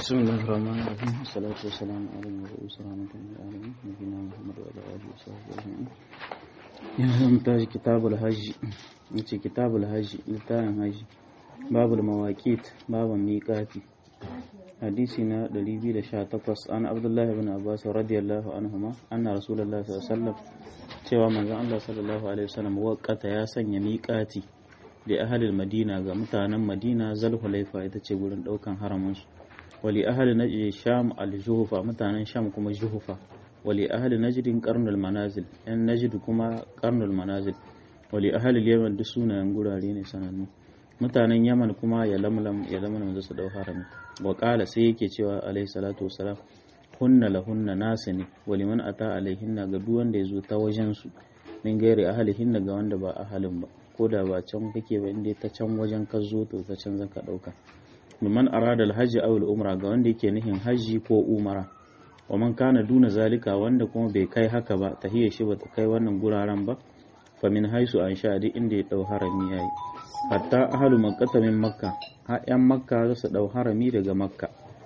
بسم الله الرحمن الرحيم والصلاة والسلام على المبعوث رحمة للعالمين نبينا محمد وعلى آله وصحبه أجمعين yanzu mu tashi kitabul hajji yace kitabul hajji littafin hajji babul mawaqit babun miqati hadisi na 218 an abdullahi ibn abbas radiyallahu anhuma anna rasulullahi sallallahu alaihi wasallam cewa manzon Allah sallallahu alaihi wasallam waqata ya sanya miqati da ahalil madina ga mutanen madina zalhulaifa ita ce gurin daukan haramin su wali ahli najd sham al-juhufa mutanen sham kuma juhufa wali ahli najdin qarnul manazil yan najd kuma qarnul manazil wali ahli yaman duk sunayen gurare ne sanannu mutanen yaman kuma ya lamlam ya lamlam da su dau harami wa qala sai yake cewa alayhi salatu wassalam hunna lahunna nasani waliman ata alaihinna ga duk wanda yazo ta wajen su min gairi ahlihinna ga wanda ba ahalin ba ko da ba can kake ba inda ta can wajen ka zo to ta can zaka dauka liman arada alhaji aw umra ga wanda yake nihin haji ko umara wa man kana duna zalika wanda kuma bai kai haka ba tahiyya shi bata kai wannan guraren ba fa min haisu an sha duk inda ya dau harami yayi hatta ahlu makkah min makka ha yan makka za su dau harami daga makka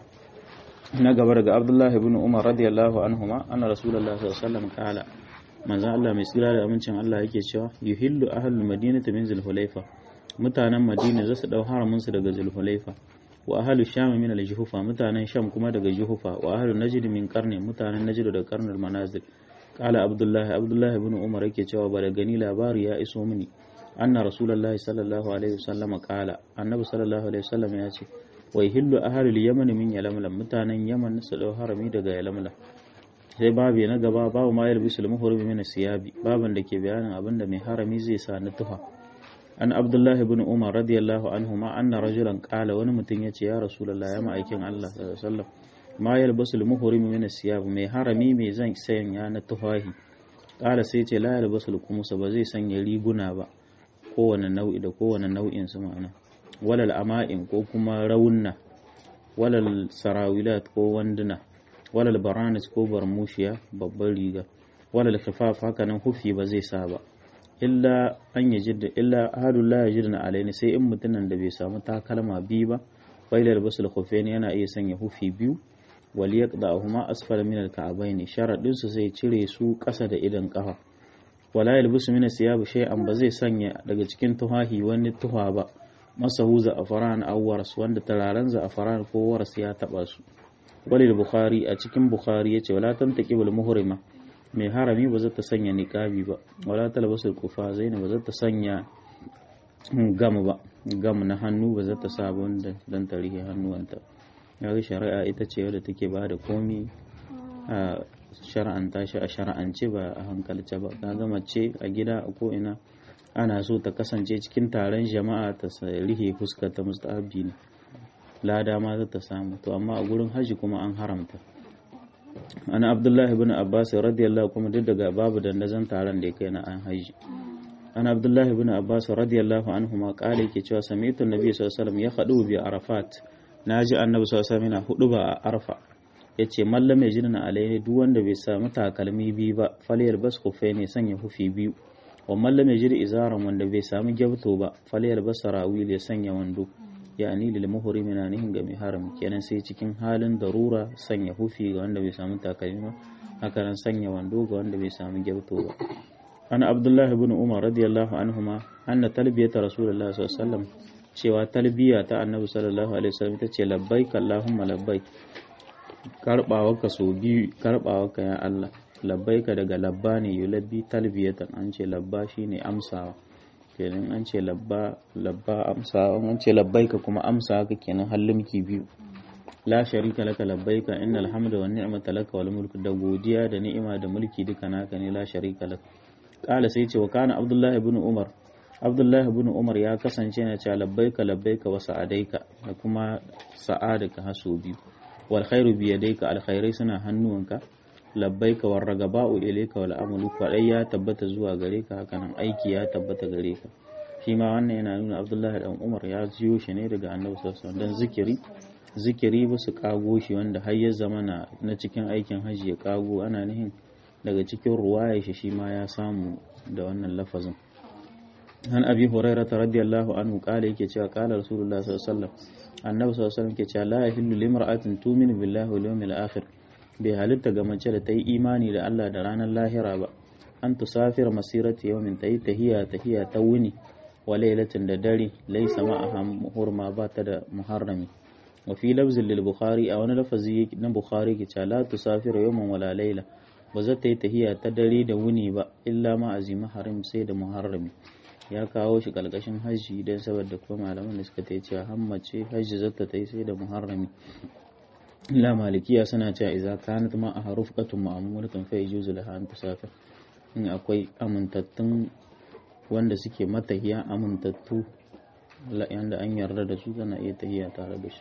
na gaba daga abdullahi ibn umar radiyallahu anhuma anna rasulullahi sallallahu alaihi wasallam qala manzon Allah mai tsira da amincin Allah yake cewa yuhillu ahlul madinati min zulhulaifa mutanen madina za su dau haramin su daga zulhulaifa wa ahlul sham min al-juhufa mutanen sham kuma daga juhufa wa ahlul najd min qarni mutanen najd daga qarnul manazil qala abdullahi abdullahi ibn umar yake cewa ba da gani labari ya iso mini anna rasulullahi sallallahu alaihi wasallam qala annabi sallallahu alaihi wasallam ya ce wa yuhillu ahlul yaman min yalamlam mutanen yaman su dau harami daga yalamlam sai babu na gaba babu ma yalbisu al-muhrim min siyabi baban da ke bayanin abin da mai harami zai sa na tufa an abdullah ibn umar radiyallahu anhu ma anna rajulan qala wani mutum yace ya rasulullah ya ma'aikin Allah sallallahu alaihi wasallam ma yalbisu al-muhrim min siyab mai harami mai zan sanya na tufahi qala sai ce la yalbisu al-qumusa ba zai sanya riguna ba kowane nau'i da kowane nau'in su ma'ana walal ama'in ko kuma raunna walal sarawilat ko wanduna walal baranis ko barmushiya babban riga walal khifaf haka nan hufi ba zai sa ba illa an yajid illa ahadul la yajidna alaini sai in mutunan da bai samu takalma biyu ba failal basul khufaini yana iya sanya hufi biyu wal yaqda'uhuma asfala min al-ka'bayn sharadin su sai cire su ƙasa da idan kafa wala yalbisu min siyab shay'an ba zai sanya daga cikin tuhahi wani tuha ba masahu za'afaran aw waras wanda tararen za'afaran ko waras ya taba su walil bukhari a cikin bukhari yace wala tantaqibul muhrima mai harami ba zata sanya niqabi ba wala talbasul kufa zaina ba zata sanya gam ba gam na hannu ba zata sa ba wanda dan tarihi hannuwanta yaga shari'a ita ce wadda take ba da komi a shar'anta shi a shar'ance ba a hankalce ba kaga mace a gida a ko ina ana so ta kasance cikin taron jama'a ta rihe fuskar ta mustahabi ne lada ma za ta samu to amma a gurin haji kuma an haramta ana abdullah ibn abbas radiyallahu kuma duk daga babu dandazon taron da ya kai na an haji ana abdullah ibn abbas radiyallahu anhu ma kala yake cewa sami'tu nabi sallallahu alaihi wasallam ya hadu bi arafat naji annabi sallallahu alaihi wasallam yana hudu ba a arfa yace mallam ya jinna alaihi duk wanda bai samu takalmi biyu ba falyar bas kufai ne sanya hufi biyu wa mallam ya jiri izaran wanda bai samu gyabto ba falyar bas sarawil ya sanya wando yani lil muhrimi na nihin ga mai haram kenan sai cikin halin darura sanya hufi ga wanda bai samu takalmi ba haka nan sanya wando ga wanda bai samu gyauto ba ana abdullah ibn umar radiyallahu anhuma anna talbiyata rasulullah sallallahu alaihi wasallam cewa talbiya ta annabi sallallahu alaihi wasallam ita ce labbaik allahumma labbaik karbawarka so biyu karbawarka ya Allah labbaika daga labba ne yulabbi talbiyatan an ce labba shine amsawa kenan an ce labba labba amsa an ce labbaika kuma amsa haka kenan hallimki biyu la sharika laka labbaika innal hamda wan ni'mata laka wal mulku da godiya da ni'ima da mulki duka naka ne la sharika lak kala sai ce wa kana abdullahi ibn umar abdullahi ibn umar ya kasance na cewa labbaika labbaika wa sa'adaika da kuma sa'adaka haso biyu wal khairu bi yadayka al khairai suna hannuwanka labbaika war ragaba'u ilayka wal amalu kwadai ya tabbata zuwa gare ka hakanan aiki ya tabbata gare ka shi ma wannan yana nuna Abdullahi dan Umar ya jiyo shi ne daga Annabi sallallahu alaihi wasallam dan zikiri zikiri ba su kago shi wanda har ya zama na na cikin aikin haji ya kago ana nihin daga cikin ruwaya shi shi ma ya samu da wannan lafazin an abi hurairah radiyallahu anhu kala yake cewa kala rasulullah sallallahu alaihi wasallam annabi sallallahu alaihi wasallam ke cewa la yahillu limra'atin tu'minu billahi wal yawmil akhir bai halitta ga mace da ta yi imani da Allah da ranar lahira ba an tusafir masirati yawmin ta yi tahiya tahiya ta wuni wa lailatin da dare laysa ma'aha hurma ba ta da muharrami wa fi lafzin lil bukhari a wani lafazi na bukhari ke cewa la tusafir yawman wala laila ba za ta yi tahiya ta dare da wuni ba illa ma azima harim sai da muharrami ya kawo shi kalkashin hajji don saboda kuma malaman da suka ta cewa hammace hajji zata ta yi sai da muharrami illa malikiya suna cewa idza kanat ma a harufqatun ma'mulatun fa yajuzu laha an tusafir in akwai amintattun wanda suke matahiya amintattu yanda an yarda da su tana iya tahiya tare da shi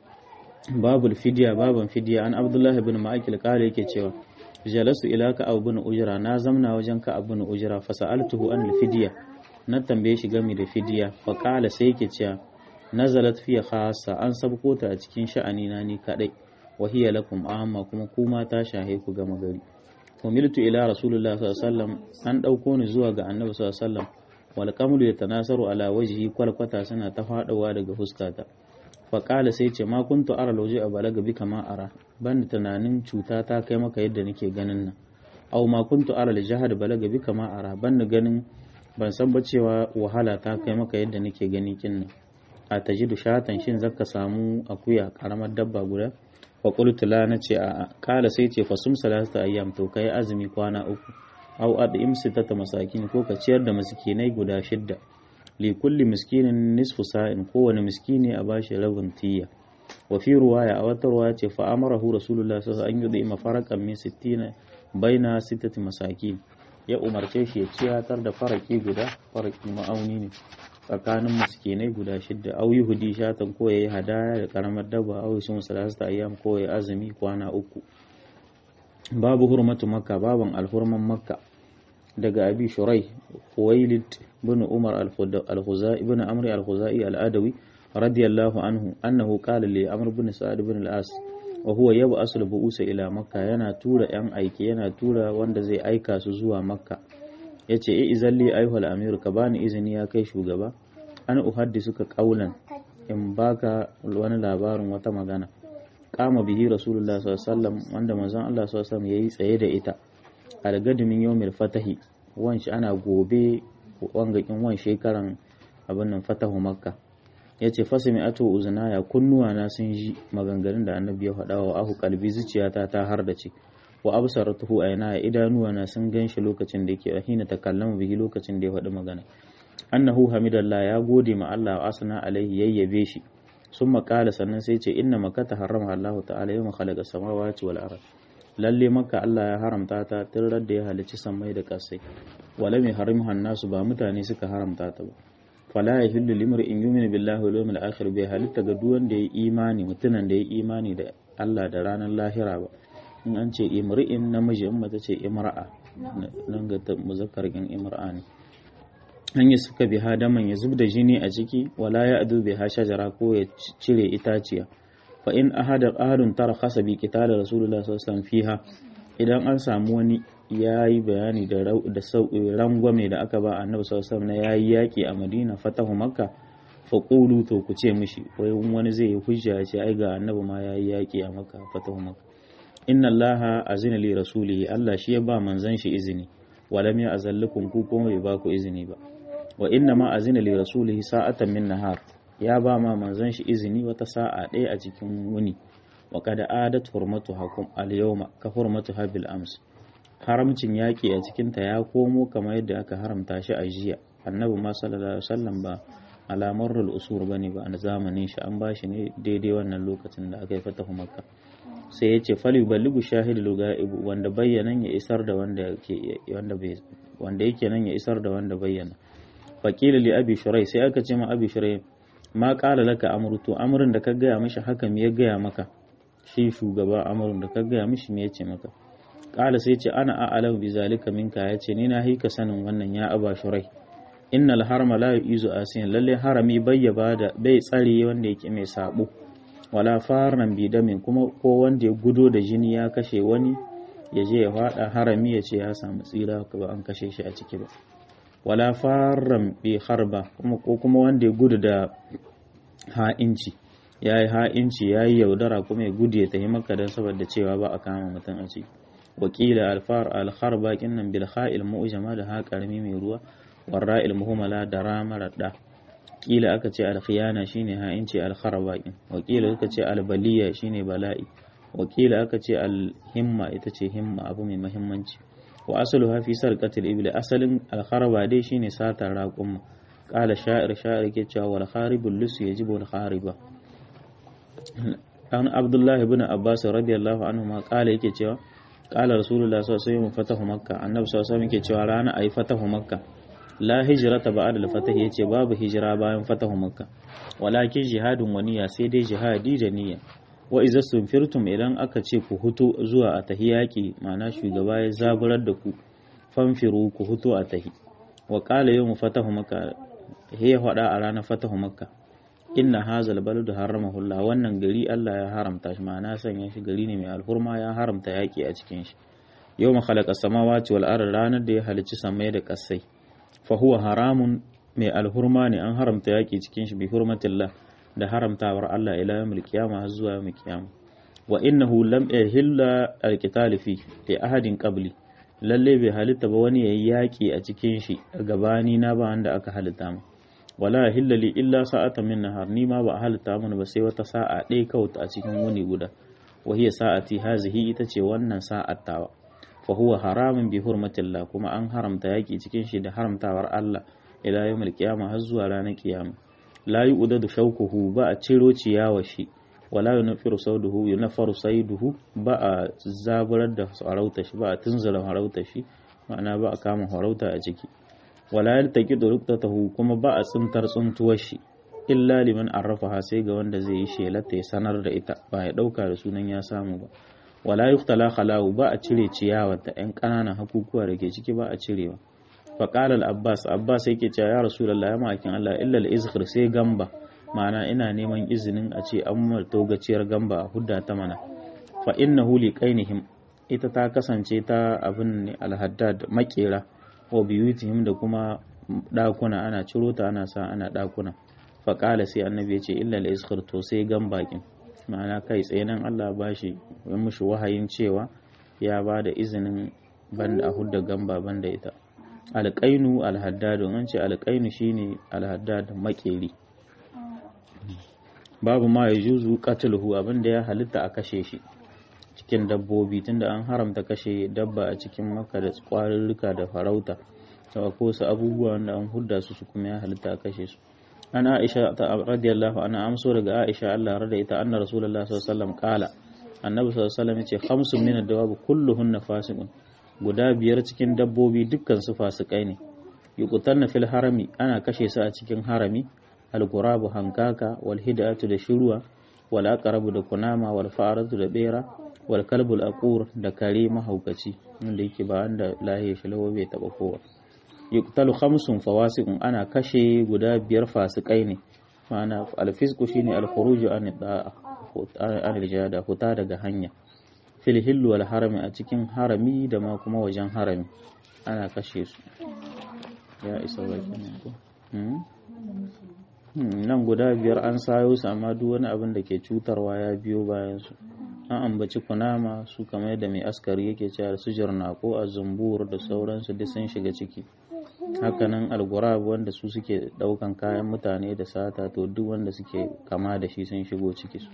babul fidiya baban fidiya an abdullah ibn ma'akil kale yake cewa jalasu ila ka abu bin ujra na zamna wajen ka abu bin ujra fa sa'altuhu an fidiya na tambaye shi game da fidiya fa kala sai yake cewa nazalat fi khassa an sabko ta a cikin sha'ani na ni kadai wa hiya lakum amma kuma kuma ta shahe ku gama gari umiltu ila rasulullah sallallahu alaihi wasallam an dauko ni zuwa ga annabi sallallahu alaihi wasallam wal qamlu yatanasaru ala wajhi kwalkwata suna ta fadawa daga fuskata fa kala sai ce ma kuntu ara lauje a balaga bi kama ara ban tunanin cuta ta kai maka yadda nake ganin nan aw ma kuntu ara al jahad balaga bi kama ara ban ganin ban san ba cewa wahala ta kai maka yadda nake gani kin nan a tajidu shatan shin zaka samu akuya karamar dabba guda wa qultu la nace a kala sai ce fasum salasta ayyam to kai azumi kwana uku aw ad'im sitata masakin ko ka ciyar da miskinai guda shidda li kulli miskinin nisfu sa'in kowane miskini a bashi rabin tiya wa fi ruwaya a wata ruwaya ce fa amarahu rasulullah sallallahu alaihi wasallam an yudima faraqan min sittina baina sittati masakin ya umarce shi ya ciyatar da faraki guda faraki ma'auni ne tsakanin miskinai guda shidda au yahudi shatan ko yayi hadaya da karamar dabba au sun salasta ayyam ko yayi azumi kwana uku babu hurmatu makka baban alhurman makka daga abi shurai huwailid bin umar al-khuzai ibn amri al-khuzai al-adawi radiyallahu anhu annahu qala li amr bin sa'ad bin al-as wa huwa yab'asu al-bu'usa ila makka yana tura yan aiki yana tura wanda zai aika su zuwa makka yace e izalli ayyuhal amir ka bani izini ya kai shugaba an uhaddisu ka qaulan in baka wani labarin wata magana kama bihi rasulullah sallallahu alaihi wasallam wanda manzon Allah sallallahu alaihi wasallam yayi tsaye da ita algadimin yawmil fatahi wanshi ana gobe wangakin wan shekaran abin nan fatahu makka ya ce fasimi ato uzunaya kunnuwa na sun ji maganganun da annabi ya faɗa wa ahu kalbi zuciyata ta har da ce wa absaratuhu ayna idanuwa na sun ganshi lokacin da yake hina takallamu bihi lokacin da ya faɗi magana annahu hamidallah ya gode ma Allah wa asna alaihi yayyabe shi sun makala sannan sai ce inna makata harrama Allah ta'ala yawma khalaqa samawati wal ard lalle maka Allah ya haramta ta tun da ya halicci sammai da kasai wala mai harimha nasu ba mutane suka haramta ta ba fala ya hillu limar in yumin billahi wal yawmil akhir bai halitta ga duk wanda ya imani mutunan da ya imani da Allah da ranar lahira ba in an ce imri'in namiji in mata ce imra'a nan ga muzakkar in imra'a ne an yi suka bi hadaman ya zub da jini a ciki wala ya adu bi shajara ko ya cire itaciya fa in ahada ahadun tara khasa bi qital rasulullah sallallahu alaihi wasallam fiha idan an samu wani yayi bayani da da rangwame da aka ba annabi sallallahu alaihi wasallam na yayi yaki a Madina fatahu makka fa qulu to ku ce mishi wai wani zai yi hujja ya ce ai ga annabi ma yayi yaki a makka fatahu makka inna allaha azina li rasulihi Allah shi ya ba manzon shi izini walam ya azallukum ku kuma bai ba ku izini ba wa inna ma azina li rasulihi sa'atan min nahar ya ba ma manzon shi izini wata sa'a ɗaya a cikin wuni wa kada adat hurmatu hakum al yawma ka hurmatu habil ams haramcin yaƙi a cikin ta ya komo kamar yadda aka haramta shi a jiya annabi ma sallallahu alaihi wasallam ba alamar usur bane ba a zamanin shi an bashi ne daidai wannan lokacin da aka yi fatahu makka sai ya ce fali balligu shahidul ga'ibu wanda bayyanan ya isar da wanda yake wanda bai wanda yake nan ya isar da wanda bayyana faqila li abi shurai sai aka ce ma abi shurai ma qala laka amru to amrun da ka gaya mishi haka me ya gaya maka shi shugaba amrun da ka gaya mishi me yace maka qala sai ce ana a'lamu bi zalika minka yace ni na hika sanin wannan ya aba shurai innal harama la yu'izu asiyan lalle harami bai da bai tsare wanda yake mai sabo wala farnan bidamin kuma ko wanda ya gudo da jini ya kashe wani ya je ya fada harami ya ce ya samu tsira ba an kashe shi a ciki ba wala farran bi harba kuma ko kuma wanda ya gudu da ha'inci ya yi ha'inci ya yi yaudara kuma ya gudu ya tafi makka don saboda cewa ba a kama mutum a ciki wakila alfar alhar bakin nan bil ha'il mu'jama da ha karami mai ruwa warra'il muhmala da ramar da kila aka ce alkhiyana shine ha'inci alhar bakin wakila aka ce albaliya shine bala'i wakila aka ce alhimma ita ce himma abu mai muhimmanci wa asaluha fi sarqatil ibli asalin alkharaba dai shine satar raqum qala sha'ir sha'ir ke cewa wal kharibul lus yajibu al khariba an abdullahi ibn abbas radiyallahu anhu ma qala yake cewa qala rasulullah sallallahu alaihi wasallam fatahu makka annabi sallallahu alaihi wasallam yake cewa rana ayi fatahu makka la hijrata ba'da al-fatah yace babu hijira bayan fatahu makka walakin jihadun waniya sai dai jihadi da niyya wa iza sunfirtum idan aka ce ku hutu zuwa a tahi yaƙi ma'ana shugaba ya zaburar da ku fanfiru ku hutu a tahi wa qala yawmu fatahu makka he faɗa a ranar fatahu makka inna hazal baladu haramahullah wannan gari Allah ya haramta shi ma'ana sanya shi gari ne mai alhurma ya haramta yaƙi a cikin shi yau ma khalaqa samawati wal ard ranar da ya halicci samai da kasai fa huwa haramun mai alhurma ne an haramta yaƙi cikin shi bi hurmatillah da haramtawar Allah ila yawmil qiyama har zuwa yawmil qiyama wa innahu lam yahilla alqital fi li ahadin qabli lalle bai halitta ba wani yayi yaƙi a cikin shi gabani na ba wanda aka halitta mu wala yahilla li illa sa'atan min nahar ni ma ba halitta mun ba sai wata sa'a ɗaya kawai a cikin wuni guda wa hiya sa'ati hazihi ita ce wannan sa'at tawa fa huwa haramun bi hurmatillah kuma an haramta yaƙi cikin shi da haramtawar Allah ila yawmil qiyama har zuwa ranar kiyama la yu'dadu shawkuhu ba a ciro ciyawa shi wala yunfiru sauduhu yunfaru saiduhu ba a zaburar da farauta shi ba a tunzura farauta shi ma'ana ba a kama farauta a ciki wala yaltaqidu ruqtatahu kuma ba a tsintar tsuntuwar shi illa liman arrafaha sai ga wanda zai yi shelata ya sanar da ita ba ya dauka da sunan ya samu ba wala yuqtala khalahu ba a cire ciyawa ta yan ƙananan hakukuwa da ke ciki ba a cirewa faƙala al-abbas abbas yake cewa ya rasulullah ya ma'akin Allah illa al-izkhir sai gamba ma'ana ina neman izinin a ce an marto gaciyar gamba a hudda ta mana fa innahu li qainihim ita ta kasance ta abin ne al-haddad makera wa biyutihim da kuma dakuna ana ciro ta ana sa ana dakuna faƙala sai annabi ya ce illa al-izkhir to sai gamba kin ma'ana kai tsaye nan Allah ba shi ya mushi wahayin cewa ya ba da izinin banda a hudda gamba banda ita alƙainu alhaddadu an ce alƙainu shine alhaddad makeri babu ma ya juzu qatluhu abinda ya halitta a kashe shi cikin dabbobi tunda an haramta kashe dabba a cikin makka da kwarurruka da farauta da ko su abubuwa wanda an hudda su su kuma ya halitta a kashe su an aisha radiyallahu anha amso daga aisha Allah rada ita anna rasulullahi sallallahu alaihi wasallam qala annabi sallallahu alaihi wasallam yace khamsun min ad-dawab kulluhunna fasiqun guda biyar cikin dabbobi dukkan su fasikai ne yuqtanna fil harami ana kashe su a cikin harami al-qurabu hankaka wal hidatu da shirwa wal aqrabu da kunama wal fa'aratu da bera wal kalbul aqur da kare mahaukaci wanda yake ba wanda lahiya shi lawa bai taba kowa yuqtalu khamsun fawasiqun ana kashe guda biyar fasikai ne ma'ana al-fisqu shine al-khuruju an da'a an al-jada huta daga hanya fil hillu wal harami a cikin harami da ma kuma wajen harami ana kashe su ya isa baki nan ko nan guda biyar an sayo su amma duk wani abin da ke cutarwa ya biyo bayan su an ambaci kunama su kamar da mai askari yake cewa su ko a zumbur da sauransu duk sun shiga ciki hakanan algurab wanda su suke daukan kayan mutane da sata to duk wanda suke kama da shi sun shigo ciki su